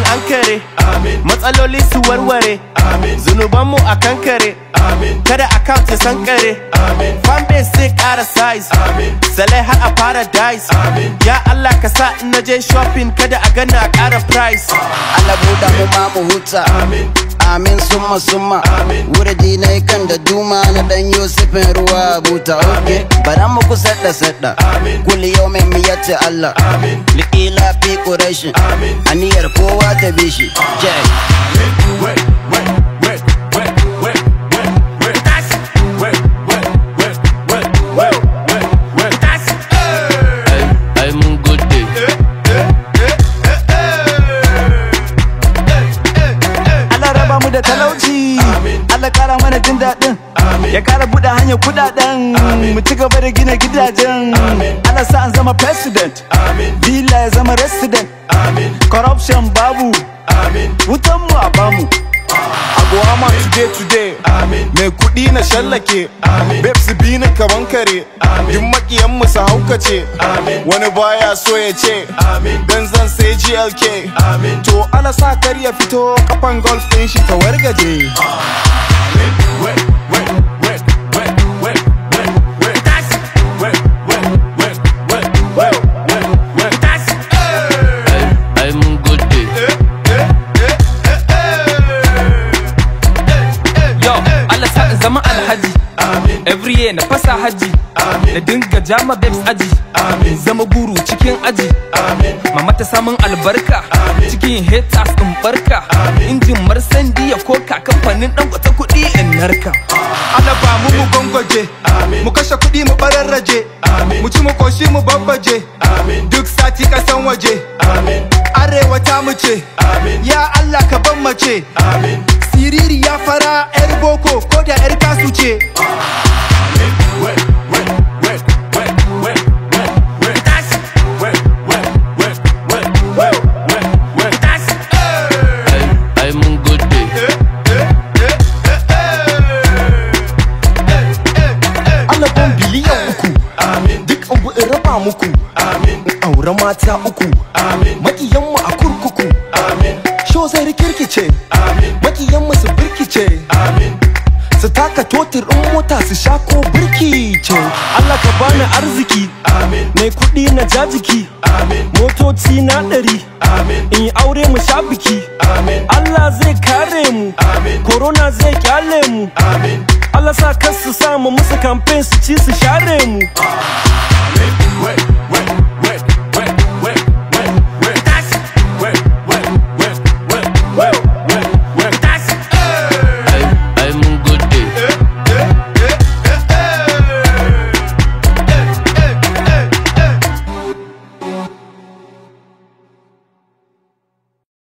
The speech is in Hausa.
an kare matsaloli su warware zunubanmu a kankare kada account ya sankare fanbase zai kara size salai har a paradise ya Allah ka sa in na je shopping kada a gana a kara price Allah buɗa mu ma mu huta Amin summa summa Wurdi na yi kan da duma na dan Yusufin ruwa buta ok Bara mu ku sadda sadda Kulli yau mai miyatti Allah Liƙila fi ƙurashin Aniyar kowa ta bishi Jai ai mun gode Allah raba mu da talauci Allah kara mana jin daɗin ya kara buɗe hanyar kuɗaɗen mu ci gaba da gina gidajen Allah sa an zama president villa ya zama resident corruption babu wutan mu a bamu Agwama today today Mai kuɗi na shallake Babes bi ni kaman kare Duk makiyan mu su haukace Wani baya so ya ce Dan zan sai GLK To ala sa kar ya fito kafan golf ɗin shi ta wargaje ai mun gode Yo, Allah sa in zama alhaji Every year na fasa haji Na dinga jama babes aji Zama guru cikin aji Mama ta samun albarka Cikin haters in barka Injin marsandi ya koka Kamfanin dan kwata kuɗi in narka Allah ba mu mu gwangwaje Mu kashe kuɗi mu bararraje Mu ci mu koshi mu babbaje Duk sati kasan waje Arewa ta mu ce Ya Allah ka ban mace Siriri ya fara 'yar boko ko da 'yar kasu ce ai ai mun gode Allah ban biliyan uku duk abu in raba muku in aure mata uku makiyanmu a kurkuku sho zai rikirkice makiyanmu su birkice su taka totir in mota su sha ko birkice Allah ka bani arziki mai kuɗi na jajiki motoci na ɗari in yi aure mu sha biki Allah zai kare mu corona zai kyale mu Allah sa kar su samu musu campaign su ci su share mu